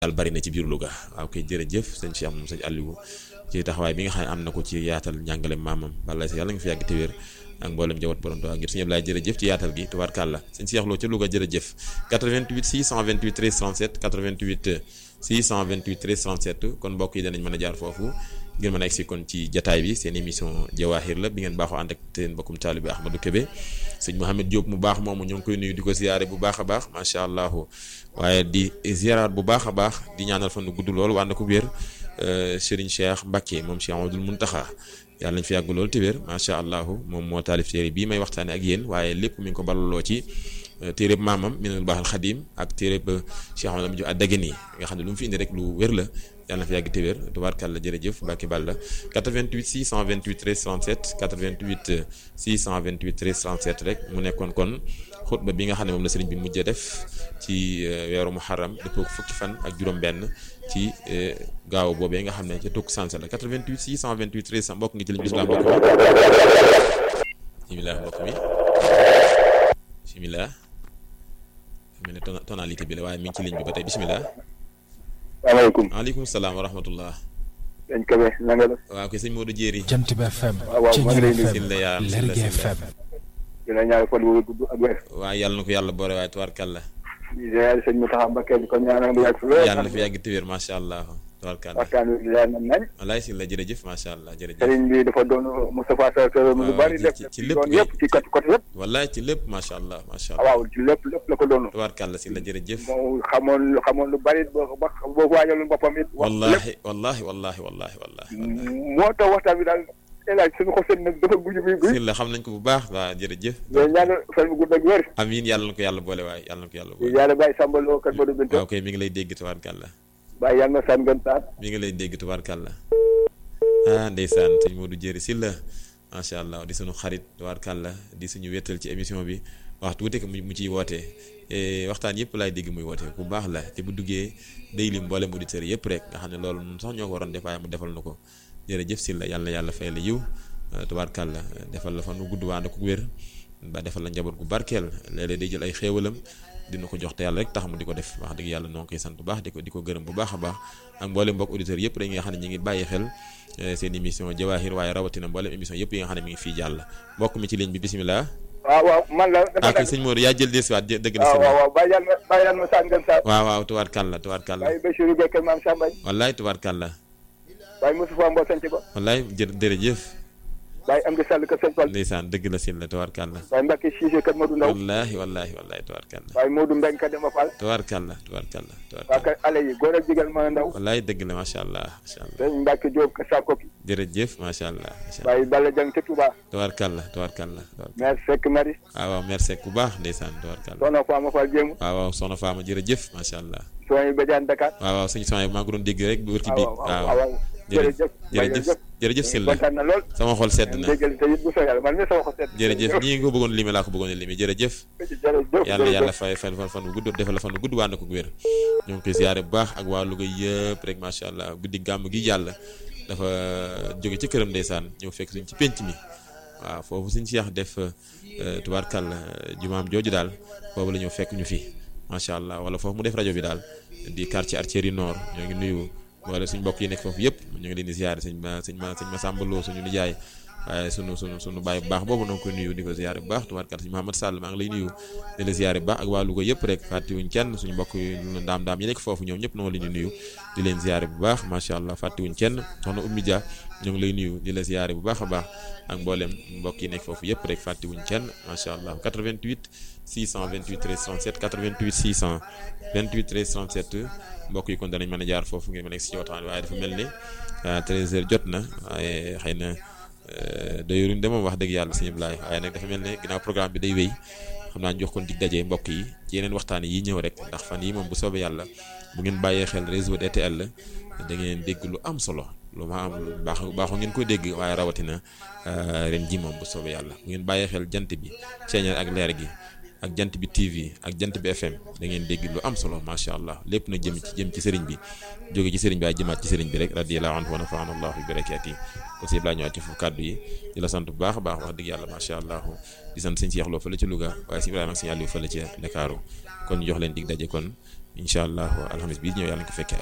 daal bari na ci biir Louga waaw koy jërëjëf sëñ Cheikh moom sëñ Aliou ci taxawaay bi nga xam ne am na ko ci yaatal njàngale maamam bala si yàlla nga fi yàgg te wér ak mboolem jawat borom Tuubaa ngir sëñ Ablaye jërëjëf ci yaatal gi tubaarkàlla sëñ Cheikh Lo ca Louga jërëjëf 88 628 13 37 88 628 13 37 kon mbokk yi danañ mën a jaar foofu ngir mën a egsi kon ci jataay bi seen émission Jawaahir la bi ngeen baaxoo ànd ak seen mbokkum taalibe Ahmadou Kébé sëñ Mouhamed Diop mu baax moomu ñoo ngi koy nuyu di ko ziyaare bu baax a baax macha allah waaye di ziyaaraat bu baax a baax di ñaanal fan nu gudd lool wànd ko wér Serigne Cheikh Mbacke moom Cheikh Amadou Muntaxa yàlla nañ fi yàgg lool te wér macha allah moom moo taalif téere bii may waxtaane ak yéen waaye lépp mi ngi ko balaloo ci téereb maamam minal baaxal xadim ak téereb Cheikh Amadou Diop Adagani nga xam ne lu mu fi indi rek lu wér la yàlla na fi yàgg te wér tubaarkàlla jërëjëf Mbacke Balla 88 628 13 37 88 628 13 37 rek mu nekkoon kon xutba bi nga xam ne moom la sëriñ bi mujjee def ci weeru muharram dëppoo fukki fan ak juróom-benn ci gaaw boobee nga xam ne ca tukk sansa la 88 628 13 mbokk ngi ci liñ bisimilah mbokk mi bisimilah mbokk mi bisimilah mel ne tonalité bi la waaye mi ngi ci ligne bi ba tey bisimilah. salaamaaleykum waaleykum salaam wa rahmatullah. sëñ Kébé na nga def. waaw kay sëñ Modou Jéeri. Jant bi FM. waaw waaw maa ngi lay nuyu. Silla yaa am Silla Lergui Silla. FM. dina ñaari fan wu gudd ak wér. waaw yàlla na ko yàlla boole waaye tubaarkàlla. di ziare sëñ Mountakha Mbacké di ko ñaanal mu yàgg fi lool. yàlla na fi yàgg te wér macha allah tubaarkàlla. waxtaan wi leer na nañ. walaay Silla jërëjëf macha allah jërëjëf. sëriñ bi dafa doon Moustapha Sarr Sarr lu waaw, bari ci- def ci- ci ci lépp doon gi. yëpp ci côté côté yëpp. wallaay ci lépp macha allah macha ah allah. waaw ci lépp lépp la ko doon. tubaarkàlla Silla jërëjëf. moo xamoon xamoon lu bari boo ba boo waajaloon boppam it. wax lépp wallahi wallahi wallahi wallahi wallahi. moo tax waxtaan bi daal El Hadj suñu xol seen nag dafa gudd bi guy. Silla xam nañ ko bu baax waa jërëjëf. mais ñaanal fan bu gudd ak wér. amiin yàlla na ko yàlla boole waaye yàlla na ko yàlla di boole. yàlla bàyyi sàmbaloo kat Modou Binta. waaw kay mi ngi lay dégg tubaarkàlla. bàyyi yàlla na sàmm gën taat. mi ngi lay dégg tubaarkàlla ah ndeysaan sëñ Modou Jéeri Silla macha allah di suñu xarit tubaarkàlla di suñu wéttal ci émission bi waxtu wuute ko mu mu ciy wootee Eh, waxtaan yëpp laay dégg muy woote bu baax la te bu duggee day lim mboolem auditeurs yëpp rek nga xam ne loolu ñun sax ñoo ko waroon def waaye mu defal na ko jërëjëf Silla yàlla na yàlla fay la yiw eh, tubaarkàlla defal la fan nu gudd waa ko wér ba defal la njaboot gu barkeel léeg-léeg day jël ay xéewalam dina ko jox te yàlla rek tax mu di ko def wax dëgg yàlla noo ngi koy sant bu baax di ko di ko gërëm bu baax a baax ak mboolem mbokk auditeurs yëpp rek nga xam ne ñu ngi bàyyi xel eh, seen émission Jawaahir waaye rawatina mboolem émission yëpp yi nga xam ne mi ngi fii jàll mbokk mi ci ligne bi bisimilah. waaw waaw man la. dafa ah kay nekk sëñ Modou yaa jël desuwaat jë- dëgg na waaw si waaw waaw bàyyi yàlla na bàyyi yàlla na sàmm gën taat. waaw waaw tubaarkàlla tubaarkàlla bàyyi Bachirou Gueye kër maam Sambay. wallaay tubaarkàlla bàyyi Moustapha Mbow sanc ba. wallaay jë jërëjëf bàyyi Amdi Sall kër Sëñ Fall. ndeysaan dëgg la si la tubaarkàlla bàyyi Mbacke Cissé kër Modou Ndaw. wallaahi wallaahi wallaahi tubaarkàlla bàyyi Modou Mbeng kër Demba Fall. tubaarkàlla tubaarkàlla waa tubaarkàlla kër ale yi góor ak jigéen ma ndaw. wallaay dëgg la macha allah macha allah sëñ Mbacke Diop kër Sakoki. jërëjëf macha allah macha allah bàyyi Balla Dieng ca Touba. tubaarkàlla tubaarkàlla tubaarkàlla maire Seck Marie. waaw waaw merci bu baax ndeysaan tubaarkàlla Soxna Fama Fall Jéemu. waaw waaw soxna Fama jërëjëf macha allah Soxna Badiane Dakar. waaw waaw sëñ Sonia maa ngi doon dégg rek bu wër ci biir waaw waaw waaw waaw. jërëjëf jërëjëf jërëjëf Sylla kontaan na lool. sama xol sedd na déggal te it bu soobee yàlla man mi sama xol sedd. jërëjëf ñii nga ko bëggoon limi laa ko bëggoon limi jërëjëf jërëjëf yàlla yàlla fay fan fan fan bu gudd defal la fan bu gudd waa na ko wér ñoo ngi koy siyaare bu baax ak waa Louga yëpp rek macha allah guddi gàmm gi yàlla dafa jóge ci këram ndeysaan ñëw fekk suñ ci penc mi waaw foofu suñ si yax def tubaarkàlla jumaam jooju daal boobu la ñëw fekk ñu fi macha allah wala foofu mu def rajo bi daal di quartier Artillerie Nord ñoo ngi nuyu wala suñ mbokk yi nekk foofu yëpp ñu ngi leen di siyaare sëñ ma sëñ ma sëñ ma sàmbaloo suñu nijaay waaye sunu sunu sunu baay bu baax boobu noo ngi koy nuyu di ko ziyaare bu baax tubaarkàlla sëñ Mouhamed Sall maa ngi lay nuyu di la ziyaare bu baax ak waa Louga yëpp rek fàttewuñ kenn suñu mbokk yi ndaam ndaam yi nekk foofu ñoom ñëpp noo leen di nuyu di leen ziyaare bu baax macha allah fàttewuñ kenn soxna Oumy Dia ñoo ngi lay nuyu di la ziyaare bu baax a baax ak mboolem mbokk yi nekk foofu yëpp rek fàttewuñ kenn macha allah 88 628 13 37 88 628 13 37 mbokk yi kon danañ mën a jaar foofu ngeen mën a egg si waxtaan waaye dafa mel ni 13h jot na waaye xëy na doyoruñ de moom wax dëgg yàlla sëñ Ablaye waaye nag dafa mel ne ginnaaw programme bi day wéy xam naa ñu jox kon dig daje mbokk yi ci yeneen waxtaan yi ñëw rek ndax fan yi moom bu soobee yàlla bu ngeen bàyyee xel réseau DTL da ngeen dégg lu am solo lu ma am lu baax baaxoo ngeen ko dégg waaye rawatina ren ji moom bu soobee yàlla bu ngeen bàyyee xel jant bi ceeñal ak leer gi ak jant bi TV ak jant bi FM da ngeen dégg lu am solo macha allah lépp na jëm ci jëm ci sëriñ bi jóge ci sëriñ bi waaye jëmaat ci sëriñ bi rek radiyallahu anhu wa nafaana allahu bi barakaati aussi laa ñëwaat ci foofu kàddu yi di la sant bu baax a baax wax dëgg yàlla macha allah di sant sëñ Cheikh Lo fële ci Louga waaye si Ibrahima ak sëñ Aliou fële ci Ndakaaru kon ñu jox leen dig daje kon incha allah alxamis bii ñëw yàlla nañ ko fekkee